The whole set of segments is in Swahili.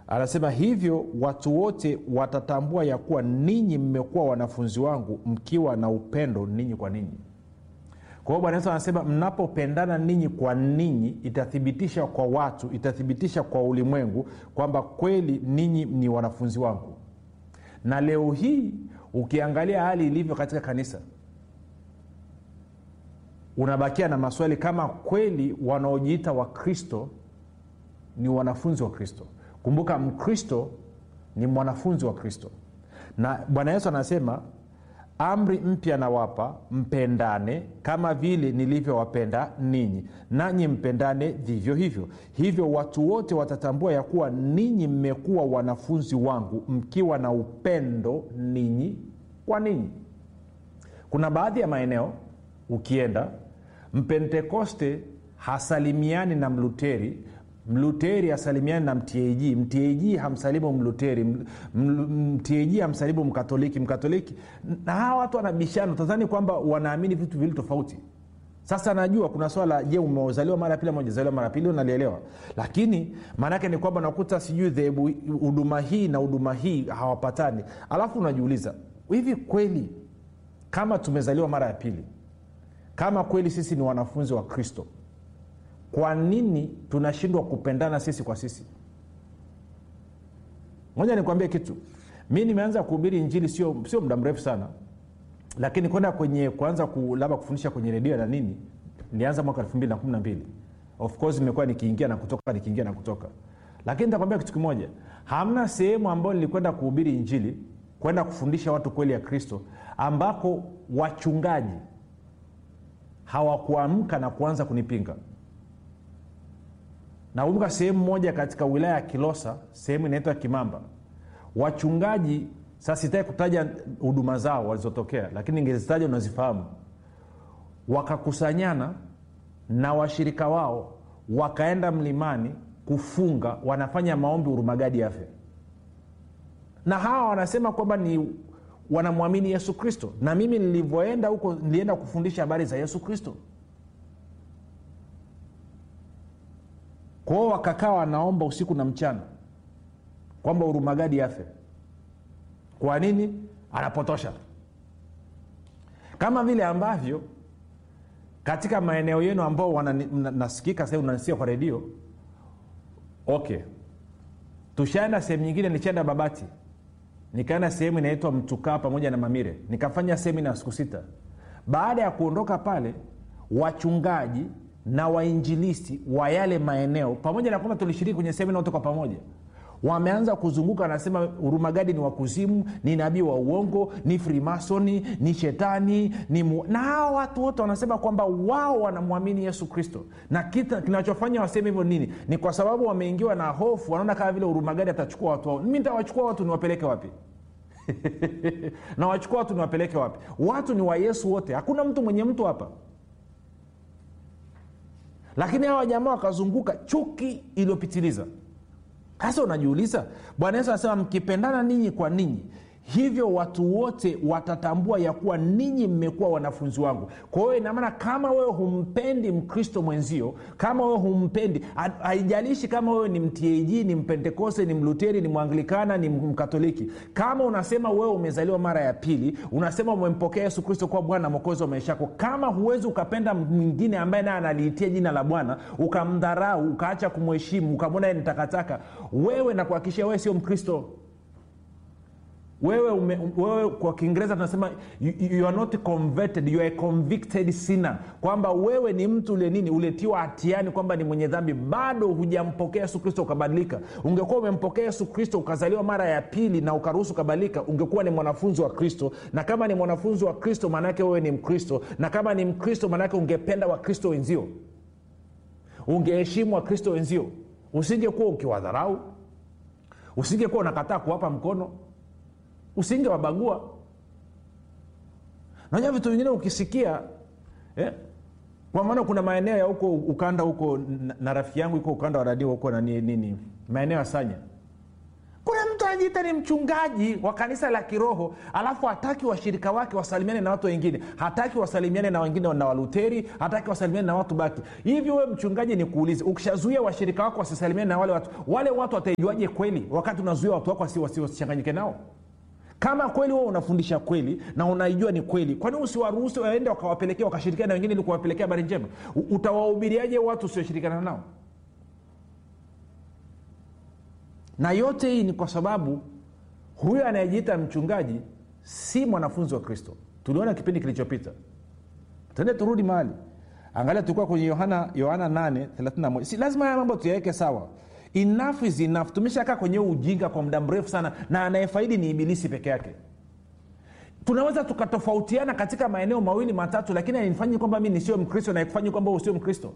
anasema hivyo watu wote watatambua ya kuwa ninyi mmekuwa wanafunzi wangu mkiwa na upendo ninyi kwa ninyi kwa hiyo bwana yesu anasema mnapopendana ninyi kwa ninyi itathibitisha kwa watu itathibitisha kwa ulimwengu kwamba kweli ninyi ni wanafunzi wangu na leo hii ukiangalia hali ilivyo katika kanisa unabakia na maswali kama kweli wanaojiita wakristo ni wanafunzi wa kristo kumbuka mkristo ni mwanafunzi wa kristo na bwana yesu anasema amri mpya nawapa mpendane kama vile nilivyowapenda ninyi nanyi mpendane vivyo hivyo hivyo watu wote watatambua ya kuwa ninyi mmekuwa wanafunzi wangu mkiwa na upendo ninyi kwa ninyi kuna baadhi ya maeneo ukienda mpentekoste hasalimiani na mluteri mluteri hasalimiani na mtag mtag hamsalimu mluteri mtag hamsalimu mkatoliki mkatoliki na hawa watu wanabishana tazani kwamba wanaamini vitu vili tofauti sasa najua kuna swala je umezaliwa mara pili ama ujazaliwa mara pili unalielewa lakini maanaake ni kwamba nakuta sijui dhehebu huduma hii na huduma hii hawapatani alafu unajiuliza hivi kweli kama tumezaliwa mara ya pili kama kweli sisi ni wanafunzi wa kristo kwa nini tunashindwa kupendana sisi kwa sisi moja nikwambie kitu mi nimeanza kuhubiri injili sio, sio muda mrefu sana lakini kwenda kwenye kuanza ku, labda kufundisha kwenye redio na nini nilianza mwaka elfu mbili na kumi na mbili of course nimekuwa nikiingia na kutoka nikiingia na kutoka lakini nitakwambia kitu kimoja hamna sehemu ambayo nilikwenda kuhubiri injili kwenda kufundisha watu kweli ya kristo ambako wachungaji hawakuamka na kuanza kunipinga nakumbuka sehemu moja katika wilaya ya kilosa sehemu inaitwa kimamba wachungaji sasa sitaki kutaja huduma zao walizotokea lakini ingezitaja unazifahamu wakakusanyana na washirika wao wakaenda mlimani kufunga wanafanya maombi urumagadi afe na hawa wanasema kwamba ni wanamwamini yesu kristo na mimi nilivyoenda huko nilienda kufundisha habari za yesu kristo kwao wakakaa wanaomba usiku na mchana kwamba urumagadi afe kwa nini anapotosha kama vile ambavyo katika maeneo yenu ambao nasikika sahii unanisikia kwa redio okay tushaenda sehemu nyingine nichaenda babati nikaenda sehemu inaitwa mtukaa pamoja na mamire nikafanya semina siku sita baada ya kuondoka pale wachungaji na wainjilisti wa yale maeneo pamoja na kwamba tulishiriki kwenye semina wote kwa pamoja wameanza kuzunguka wanasema urumagadi ni wakuzimu ni nabii wa uongo ni frimasoni ni shetani ni mu... na hawa watu wote wanasema kwamba wao wanamwamini yesu kristo na kita kinachofanya waseme hivyo nini ni kwa sababu wameingiwa na hofu wanaona kama vile urumagadi atachukua watu wao mi ntawachukua watu niwapeleke wapi na wachukua watu niwapeleke wapi watu ni wa yesu wote hakuna mtu mwenye mtu hapa lakini hawa jamaa wakazunguka chuki iliyopitiliza sasa unajiuliza bwana yesu anasema mkipendana ninyi kwa ninyi hivyo watu wote watatambua ya kuwa ninyi mmekuwa wanafunzi wangu kwa hiyo inamaana kama wewe humpendi mkristo mwenzio kama wewe humpendi haijalishi kama wewe ni mtag ni mpentekoste ni mluteri ni mwanglikana ni mkatoliki kama unasema wewe umezaliwa mara ya pili unasema umempokea yesu kristo kuwa bwana mwokozi wa maisha yako kama huwezi ukapenda mwingine ambaye naye analiitia jina la bwana ukamdharau ukaacha kumheshimu ukamwona ni takataka wewe na kuhakikishia wewe sio mkristo wewe, ume, wewe kwa kiingereza tunasema you, you are not converted you are a convicted sinner kwamba wewe ni mtu ule nini uletiwa hatiani kwamba ni mwenye dhambi bado hujampokea yesu kristo ukabadilika ungekuwa umempokea yesu kristo ukazaliwa mara ya pili na ukaruhusu ukabadilika ungekuwa ni mwanafunzi wa kristo na kama ni mwanafunzi wa kristo maanaake wewe ni mkristo na kama ni mkristo maanaake ungependa wakristo wenzio ungeheshimu wakristo wenzio usingekuwa ukiwadharau usingekuwa unakataa kuwapa mkono usingewabagua najua vitu vingine ukisikia eh? kwa maana kuna maeneo ya huko ukanda huko na, na rafiki yangu iko ukanda wa radio huko na nini maeneo ya sanya kuna mtu anajiita ni mchungaji wa kanisa la kiroho alafu hataki washirika wake wasalimiane na watu wengine hataki wasalimiane na wengine na waluteri hataki wasalimiane na watu baki hivyo we mchungaji ni kuulize ukishazuia washirika wako wasisalimiane na wale watu wale watu wataijuaje kweli wakati unazuia watu wako wasichanganyike nao kama kweli wewe unafundisha kweli na unaijua ni kweli kwani usiwaruhusu waende wakawapelekea wakashirikiana na wengine ili kuwapelekea habari njema utawahubiriaje watu usioshirikiana nao na yote hii ni kwa sababu huyo anayejiita mchungaji si mwanafunzi wa kristo tuliona kipindi kilichopita tende turudi mahali angalia tulikuwa kwenye yohana yohana 8 si lazima haya mambo tuyaweke sawa enough is enough tumeshakaa kwenye ujinga kwa muda mrefu sana na anayefaidi ni ibilisi peke yake tunaweza tukatofautiana katika maeneo mawili matatu lakini ainifanyi kwamba mi nisiwe mkristo na ikufanyi kwamba usio mkristo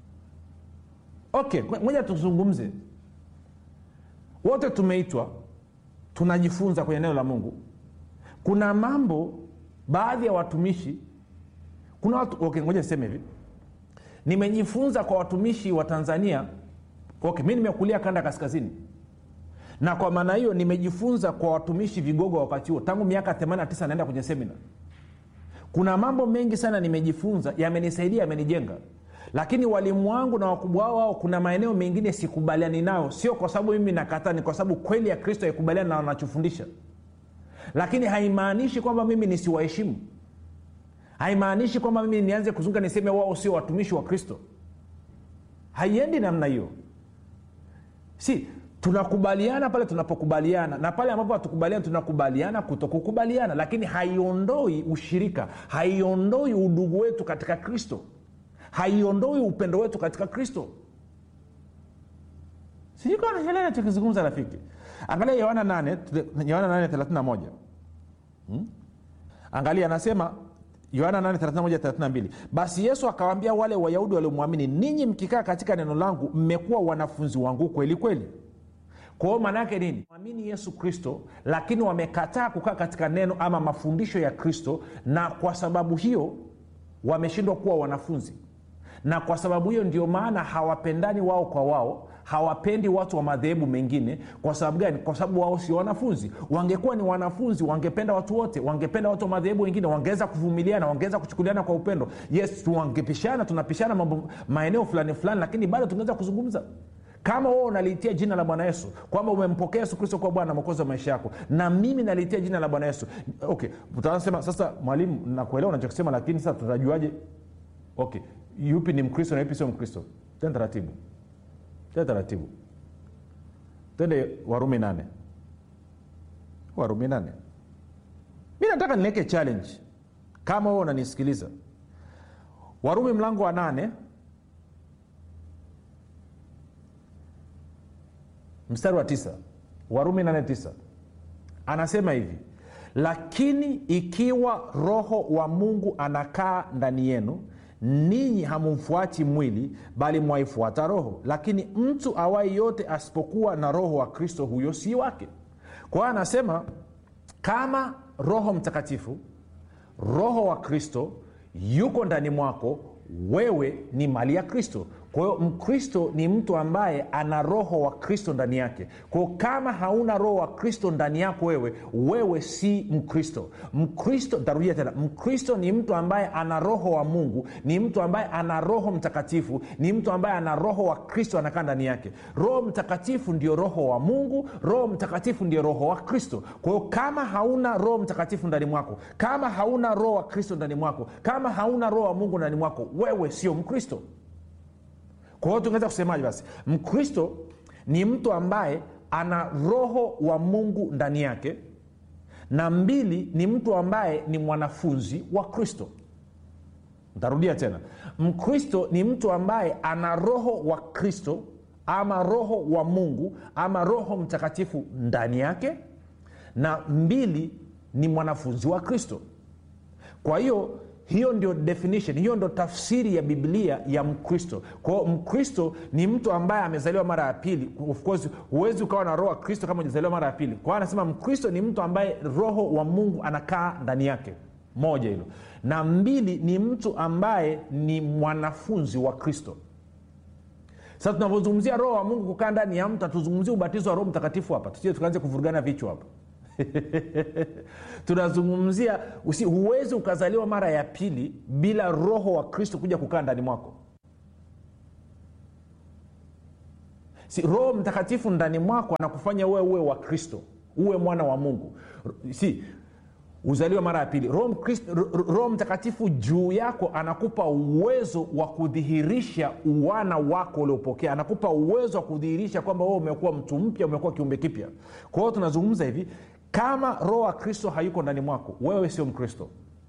okay moja tuzungumze wote tumeitwa tunajifunza kwenye neno la mungu kuna mambo baadhi ya watumishi kuna watu okay, ngoja niseme hivi nimejifunza kwa watumishi wa tanzania okay, mi nimekulia kanda kaskazini na kwa maana hiyo nimejifunza kwa watumishi vigogo wa wakati huo tangu miaka 89 naenda kwenye semina kuna mambo mengi sana nimejifunza yamenisaidia yamenijenga lakini walimu wangu na wakubwa wao wao kuna maeneo mengine sikubaliani nayo sio kwa sababu mimi nakataa ni kwa sababu kweli ya kristo haikubaliani na wanachofundisha lakini haimaanishi kwamba mimi nisiwaheshimu haimaanishi kwamba mimi nianze kuzunga niseme wao sio watumishi wa kristo haiendi namna hiyo si tunakubaliana pale tunapokubaliana na pale ambapo hatukubaliana tunakubaliana kutokukubaliana lakini haiondoi ushirika haiondoi udugu wetu katika kristo haiondoi upendo wetu katika kristo sijukanashelewa nachokizungumza rafiki angalia yohana 8 yohana 8 hmm? angalia anasema yohana 8 basi yesu akawaambia wale wayahudi waliomwamini ninyi mkikaa katika neno langu mmekuwa wanafunzi wangu kweli kweli kwa hiyo maana yake nini mwamini yesu kristo lakini wamekataa kukaa katika neno ama mafundisho ya kristo na kwa sababu hiyo wameshindwa kuwa wanafunzi na kwa sababu hiyo ndio maana hawapendani wao kwa wao hawapendi watu wa madhehebu mengine kwa sababu gani kwa sababu wao sio wanafunzi wangekuwa ni wanafunzi wangependa watu wote wangependa watu wa madhehebu wengine wangeweza kuvumiliana wangeweza kuchukuliana kwa upendo yes wangepishana tunapishana mambo maeneo fulani fulani lakini bado tungeweza kuzungumza kama wewe unaliitia jina la bwana yesu kwamba umempokea yesu kristo kuwa bwana mwokozi wa maisha yako na mimi naliitia jina la bwana yesu okay utasema sasa mwalimu nakuelewa unachokisema lakini sasa tutajuaje okay yupi ni mkristo na yupi sio mkristo tena taratibu tena taratibu twende warumi nane warumi nane mi nataka niweke challenge kama wewe unanisikiliza warumi mlango wa nane mstari wa tisa warumi nane tisa anasema hivi lakini ikiwa roho wa mungu anakaa ndani yenu ninyi hamumfuati mwili bali mwaifuata roho lakini mtu awai yote asipokuwa na roho wa kristo huyo si wake kwa hiyo anasema kama roho mtakatifu roho wa kristo yuko ndani mwako wewe ni mali ya kristo kwa hiyo mkristo ni mtu ambaye ana roho wa kristo ndani yake kwao kama hauna roho wa kristo ndani yako wewe wewe si mkristo mkristo tarudia tena mkristo ni mtu ambaye ana roho wa mungu ni mtu ambaye ana roho mtakatifu ni mtu ambaye ana roho wa kristo anakaa ndani yake roho mtakatifu ndio roho wa mungu roho mtakatifu ndio roho wa kristo kwa hiyo kama hauna roho mtakatifu ndani mwako kama hauna roho wa kristo ndani mwako kama hauna roho wa mungu ndani mwako wewe sio mkristo kwa hiyo tungeweza kusemaje basi mkristo ni mtu ambaye ana roho wa mungu ndani yake na mbili ni mtu ambaye ni mwanafunzi wa kristo ntarudia tena mkristo ni mtu ambaye ana roho wa kristo ama roho wa mungu ama roho mtakatifu ndani yake na mbili ni mwanafunzi wa kristo kwa hiyo hiyo ndio definition hiyo ndo tafsiri ya biblia ya mkristo kwao mkristo ni mtu ambaye amezaliwa mara ya pili of course huwezi ukawa na roho wa kristo kama ujazaliwa mara ya pili kwao anasema mkristo ni mtu ambaye roho wa mungu anakaa ndani yake moja hilo na mbili ni mtu ambaye ni mwanafunzi wa kristo sasa tunavyozungumzia roho wa mungu kukaa ndani ya mtu hatuzungumzia ubatizo wa roho mtakatifu hapa tusije tukaanze kuvurugana vichwa hapa tunazungumzia usi, huwezi ukazaliwa mara ya pili bila roho wa kristo kuja kukaa ndani mwako si roho mtakatifu ndani mwako anakufanya uwe uwe wa kristo uwe mwana wa mungu si uzaliwa mara ya pili roho, Mkristo- Ro- roho mtakatifu juu yako anakupa uwezo wa kudhihirisha uwana wako uliopokea anakupa uwezo wa kudhihirisha kwamba wewe umekuwa mtu mpya umekuwa kiumbe kipya kwa hiyo tunazungumza hivi kama roho wa kristo hayuko ndani mwako wewe sio mkristo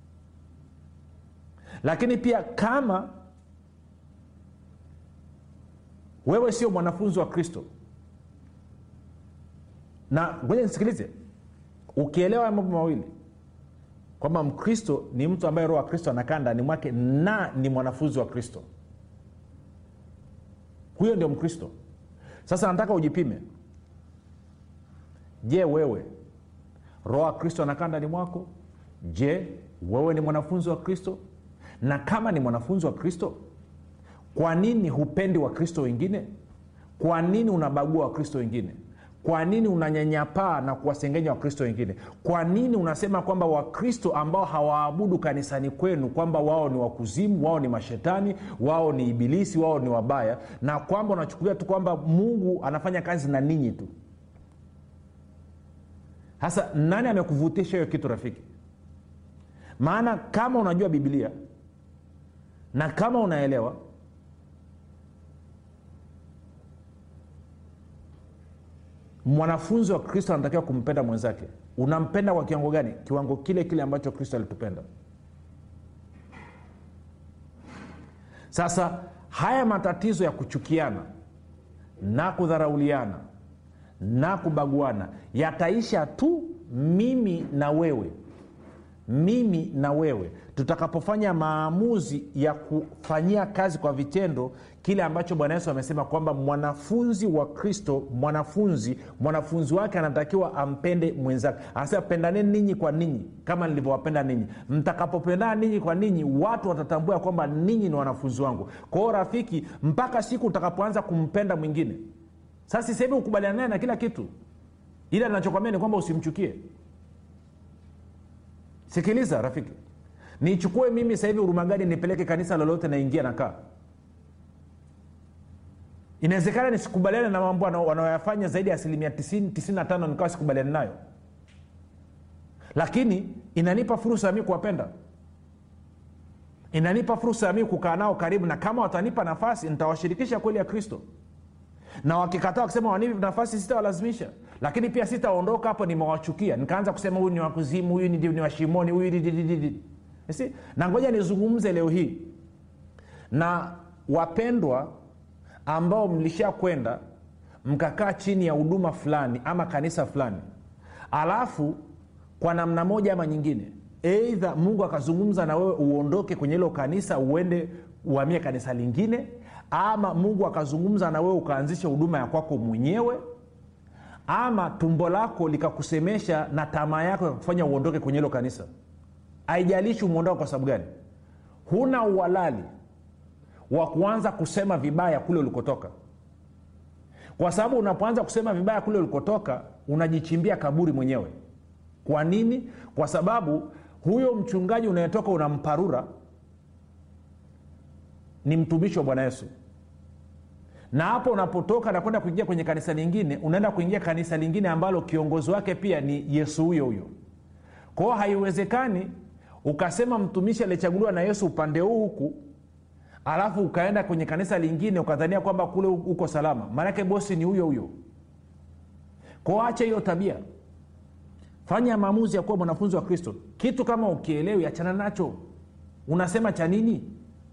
lakini pia kama wewe sio mwanafunzi wa kristo na ngoja nisikilize ukielewa haya mambo mawili kwamba mkristo ni mtu ambaye roho wa kristo anakaa ndani mwake na ni mwanafunzi wa kristo huyo ndio mkristo sasa nataka ujipime je wewe roho wa kristo anakaa ndani mwako je wewe ni mwanafunzi wa kristo na kama ni mwanafunzi wa kristo kwa nini hupendi wakristo wengine kwa nini unabagua wakristo wengine kwa nini unanyanyapaa na kuwasengenya wakristo wengine kwa nini unasema kwamba wakristo ambao hawaabudu kanisani kwenu kwamba wao ni wakuzimu wao ni mashetani wao ni ibilisi wao ni wabaya na kwamba unachukulia tu kwamba mungu anafanya kazi na ninyi tu sasa nani amekuvutisha hiyo kitu rafiki maana kama unajua biblia na kama unaelewa mwanafunzi wa kristo anatakiwa kumpenda mwenzake unampenda kwa kiwango gani kiwango kile kile ambacho kristo alitupenda sasa haya matatizo ya kuchukiana na kudharauliana na kubaguana yataisha tu mimi na wewe mimi na wewe tutakapofanya maamuzi ya kufanyia kazi kwa vitendo kile ambacho bwana yesu amesema kwamba mwanafunzi wa kristo mwanafunzi mwanafunzi wake anatakiwa ampende mwenzake anasema pendaneni ninyi kwa ninyi kama nilivyowapenda ninyi mtakapopendana ninyi kwa ninyi watu watatambua ya kwamba ninyi ni wanafunzi wangu kwa hiyo rafiki mpaka siku utakapoanza kumpenda mwingine sasa sisehemu ukubaliana naye na kila kitu ila nachokwambia ni kwamba usimchukie sikiliza rafiki nichukue mimi sasa hivi urumagadi nipeleke kanisa lolote naingia nakaa inawezekana nisikubaliane na mambo wana- wanaoyafanya zaidi ya asilimia 90 95 nikawa sikubaliani nayo lakini inanipa fursa ya mi kuwapenda inanipa fursa ya mi kukaa nao karibu na kama watanipa nafasi nitawashirikisha kweli ya kristo na wakikataa wakisema wanipi nafasi sitawalazimisha lakini pia sitaondoka hapo nimewachukia nikaanza kusema huyu ni wakuzimu huyu ni, ni washimoni huyu ni- ni- ni- ni- ni. You see? na ngoja nizungumze leo hii na wapendwa ambao mlishakwenda mkakaa chini ya huduma fulani ama kanisa fulani alafu kwa namna moja ama nyingine eidha mungu akazungumza na wewe uondoke kwenye hilo kanisa uende uhamie kanisa lingine ama mungu akazungumza na wewe ukaanzisha huduma ya kwako mwenyewe ama tumbo lako likakusemesha na tamaa yako yakufanya uondoke kwenye hilo kanisa haijalishi umeondoka kwa sababu gani huna uhalali wa kuanza kusema vibaya kule ulikotoka kwa sababu unapoanza kusema vibaya kule ulikotoka unajichimbia kaburi mwenyewe kwa nini kwa sababu huyo mchungaji unayetoka unamparura ni mtumishi wa bwana yesu na hapo unapotoka na kwenda kuingia kwenye kanisa lingine unaenda kuingia kanisa lingine ambalo kiongozi wake pia ni yesu huyo huyo kwao haiwezekani ukasema mtumishi aliyechaguliwa na yesu upande huu huku alafu ukaenda kwenye kanisa lingine ukadhania kwamba kule uko salama maanake bosi ni huyo huyo kwao acha hiyo tabia fanya maamuzi ya kuwa mwanafunzi wa kristo kitu kama ukielewi achana nacho unasema cha nini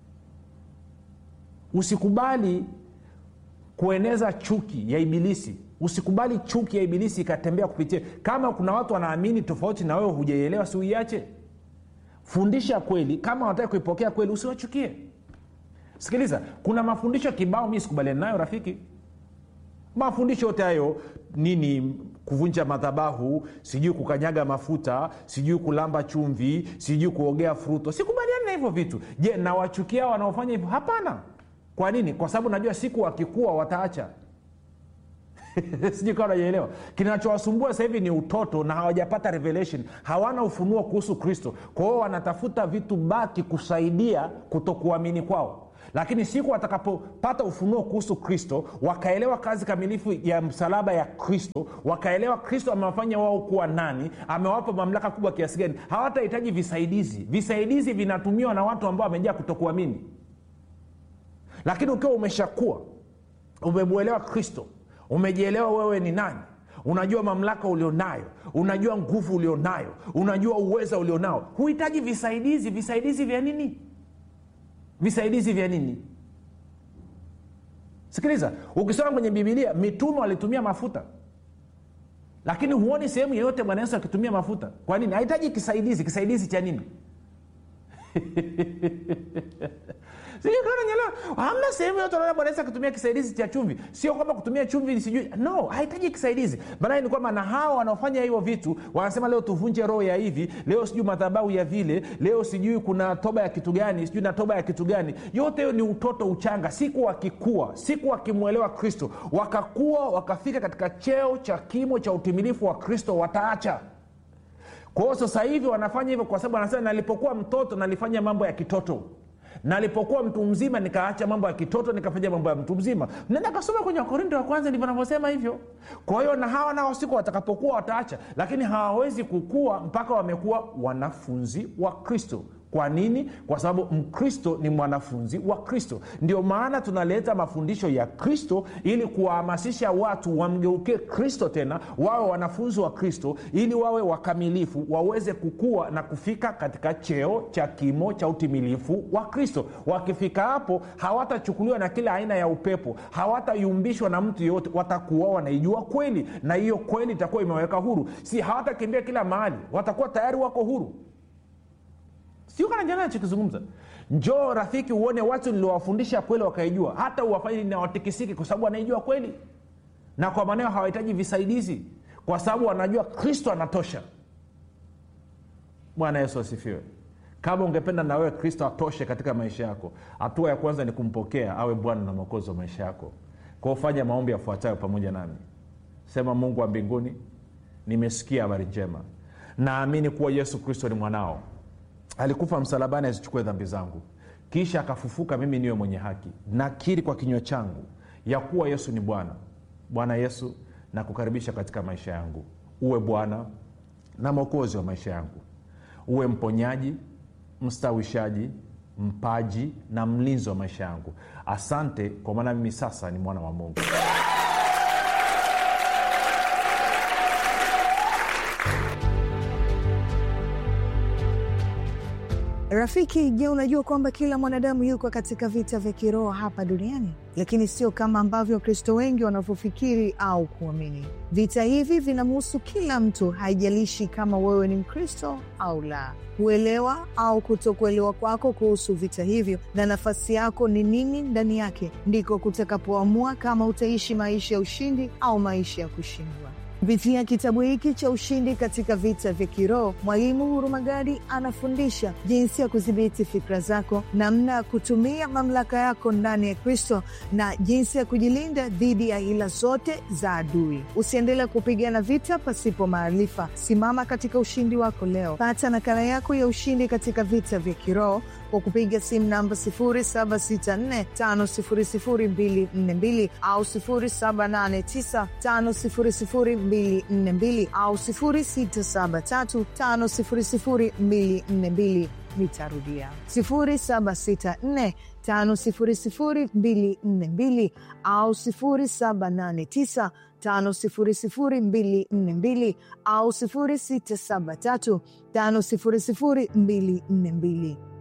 usikubali kueneza chuki ya ibilisi usikubali chuki ya ibilisi ikatembea kupitia kama kuna watu wanaamini tofauti na wewe hujaielewa si uiache fundisha kweli kama wataki kuipokea kweli usiwachukie sikiliza kuna mafundisho kibao mi sikubaliani nayo rafiki mafundisho yote hayo nini kuvunja madhabahu sijui kukanyaga mafuta sijui kulamba chumvi sijui kuogea fruto sikubaliani na hivyo vitu je nawachukia wanaofanya hivyo hapana kwa nini kwa sababu najua siku wakikua wataacha sijui kawa najaelewa kinachowasumbua sasa hivi ni utoto na hawajapata revelation hawana ufunuo kuhusu kristo kwa hiyo wanatafuta vitu baki kusaidia kutokuamini kwao lakini siku watakapopata ufunuo kuhusu kristo wakaelewa kazi kamilifu ya msalaba ya kristo wakaelewa kristo amewafanya wao kuwa nani amewapa mamlaka kubwa kiasi gani hawatahitaji visaidizi visaidizi vinatumiwa na watu ambao wamejaa kutokuamini lakini ukiwa umeshakuwa umemwelewa kristo umejielewa wewe ni nani unajua mamlaka ulionayo unajua nguvu ulionayo unajua uweza ulionao huhitaji visaidizi visaidizi vya nini visaidizi vya nini sikiliza ukisoma kwenye bibilia mitume walitumia mafuta lakini huoni sehemu yeyote bwana yesu akitumia mafuta kwa nini hahitaji kisaidizi kisaidizi cha nini sijukananyelewa hamna sehemu yote unaona bwana yesu akitumia kisaidizi cha chumvi sio kwamba kutumia chumvi sijui no hahitaji kisaidizi maanake ni kwamba na hawa wanaofanya hivyo vitu wanasema leo tuvunje roho ya hivi leo sijui madhabau ya vile leo sijui kuna toba ya kitu gani sijui na toba ya kitu gani yote hiyo ni utoto uchanga siku wakikua siku wakimwelewa kristo wakakua wakafika katika cheo cha kimo cha utimilifu wa kristo wataacha kwa hiyo sasa hivi wanafanya hivyo kwa sababu anasema nalipokuwa mtoto nalifanya mambo ya kitoto nalipokuwa mtu mzima nikaacha mambo ya kitoto nikafanya mambo ya mtu mzima nenda kasoma kwenye wakorinto wa kwanza ndivyo anavyosema hivyo kwa hiyo na hawa nao siku watakapokuwa wataacha lakini hawawezi kukua mpaka wamekuwa wanafunzi wa kristo kwa nini kwa sababu mkristo ni mwanafunzi wa kristo ndio maana tunaleta mafundisho ya kristo ili kuwahamasisha watu wamgeukie kristo tena wawe wanafunzi wa kristo ili wawe wakamilifu waweze kukua na kufika katika cheo cha kimo cha utimilifu wa kristo wakifika hapo hawatachukuliwa na kila aina ya upepo hawatayumbishwa na mtu yeyote watakuwa wanaijua kweli na hiyo kweli itakuwa imewaweka huru si hawatakimbia kila mahali watakuwa tayari wako huru sio kana jana nachokizungumza njoo rafiki uone watu niliowafundisha kweli wakaijua hata uwafanye nawatikisiki kwa sababu wanaijua kweli na kwa maneo hawahitaji visaidizi kwa sababu wanajua kristo anatosha bwana yesu asifiwe kama ungependa na wewe kristo atoshe katika maisha yako hatua ya kwanza ni kumpokea awe bwana na mwokozi wa maisha yako kwao fanya maombi yafuatayo pamoja nami sema mungu wa mbinguni nimesikia habari njema naamini kuwa yesu kristo ni mwanao alikufa msalabani azichukue dhambi zangu kisha akafufuka mimi niwe mwenye haki nakiri kwa kinywa changu ya kuwa yesu ni bwana bwana yesu nakukaribisha katika maisha yangu uwe bwana na mwokozi wa maisha yangu uwe mponyaji mstawishaji mpaji na mlinzi wa maisha yangu asante kwa maana mimi sasa ni mwana wa mungu Rafiki, je, unajua kwamba kila mwanadamu yuko katika vita vya kiroho hapa duniani, lakini sio kama ambavyo Wakristo wengi wanavyofikiri au kuamini. Vita hivi vinamhusu kila mtu, haijalishi kama wewe ni Mkristo au la. Kuelewa au kutokuelewa kwako kuhusu vita hivyo na nafasi yako ni nini ndani yake, ndiko kutakapoamua kama utaishi maisha ya ushindi au maisha ya kushindwa. Kupitia kitabu hiki cha Ushindi katika Vita vya Kiroho, Mwalimu Hurumagadi anafundisha jinsi ya kudhibiti fikra zako, namna ya kutumia mamlaka yako ndani ya Kristo na jinsi ya kujilinda dhidi ya hila zote za adui. Usiendelee kupigana vita pasipo maarifa. Simama katika ushindi wako leo. Pata nakala yako ya Ushindi katika Vita vya Kiroho kwa kupiga simu namba 0764500242 au 0789500242 au 0673500242. Nitarudia 0764500242 au 0789 500242 au 0673 500242